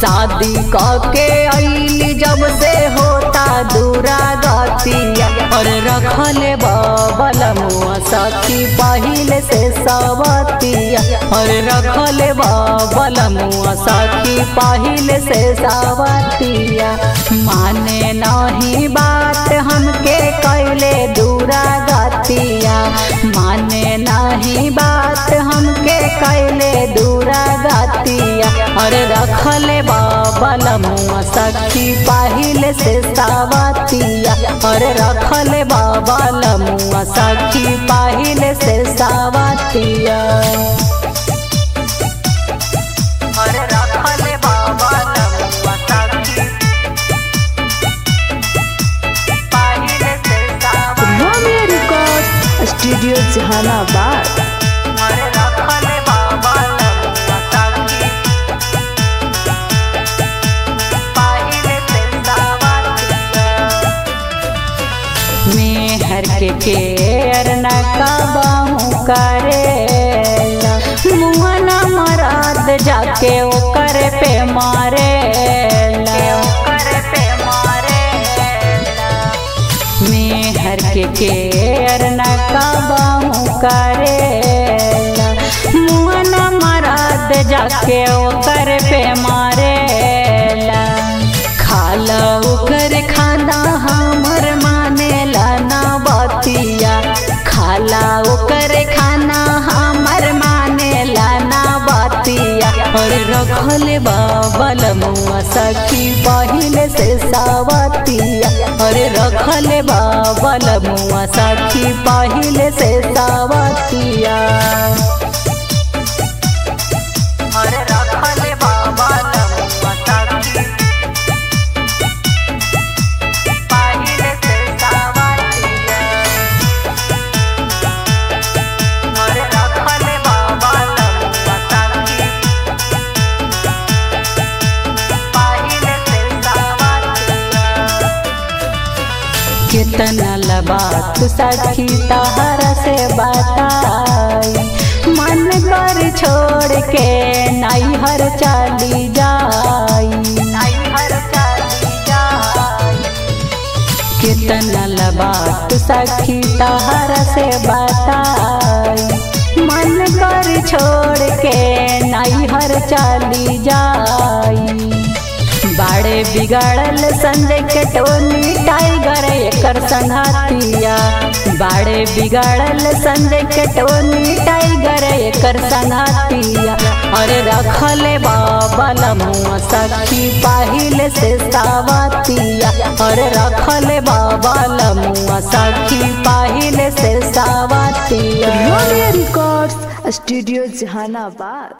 शादी के अली जब से होता दूरा गतिया और रखले बबल मुआ सखी पहिले से सवतिया और रखले बबल मुआ सखी पहिले से सवतिया माने नहीं बात हमके कैले दूरा गतिया माने नहीं बात हमके कैले दूरा गतिया और रखले बबल मुआ सखी पहिले से सावतिया और रखले बबल मुआ सखी पहिले से सावतिया और रखले बबल मुआ सखी पहिले से सावतिया रोमियो रिकॉर्ड स्टूडियो जहानाबाद अरे रखले बबल मुआ सखी पहिले से सावतिया मेहर के केर न कबाहू करेला मुआ न मराद जाके ओकर पे मारेला पे मेहर के केर न कबाहू करेला मुआ न मराद जाके ओकर पे मारेला खाला ओकर खाना हमर मानेला ना बतिया खाला ओकर खाना हमर मानेला ना बतिया और रखल बाबल मुआ सखी पहिले से सावतिया और रखल बाबल मुआ सखी पहिले से सावतिया और रखल बाबल मुआ सखी पहिले से सावतिया और रखल बाबल मुआ सखी पहिले से सावतिया कितना लबात सखी तहरा से बताई मन कर छोड़ के नैहर चली जाई नैहर चली जाई कितना लबात सखी तहरा से बताई मन कर छोड़ के नैहर चली जाई बाड़े बिगाड़ल संजय के टोनी टाइगर एकर संघातिया बाड़े बिगाड़ल संजय के टोनी टाइगर एकर संघातिया और रखले बाबल मुआ सखी पहिले से सावतिया और रखले बाबल मुआ सखी पहिले से सावतिया रोमियो रिकॉर्ड्स स्टूडियो जहानाबाद